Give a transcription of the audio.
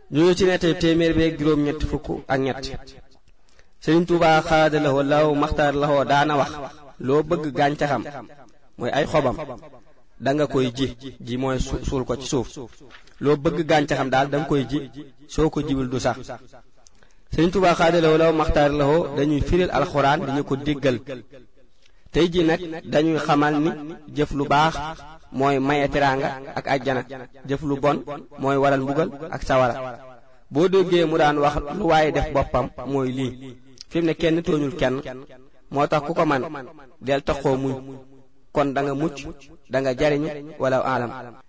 ñu ngi ci nettali téeméer beeg juróom ñett fukk ak ñett Sëriñ Tuubaa xaada lawo law maxtaar lawo daana wax loo bëgg gàncaxam mooy ay xobam da nga koy ji ji mooy suul ko ci suuf loo bëgg gàncaxam daal da nga koy ji soo ko jiwul du sax Sëriñ Tuubaa xaada lawo law maxtaar lawo dañuy firil alxuraan dañu ko déggal tey ji nag dañuy xamal ni jëf lu baax mooy maye teraanga ak ajjana jëf lu bon mooy waral mbugal ak sawara boo déggee mu daan wax lu waaye def boppam mooy lii fi mu ne kenn tooñul kenn moo tax ku ko man del taxoo muñ kon da nga mucc da nga jariñu wala alam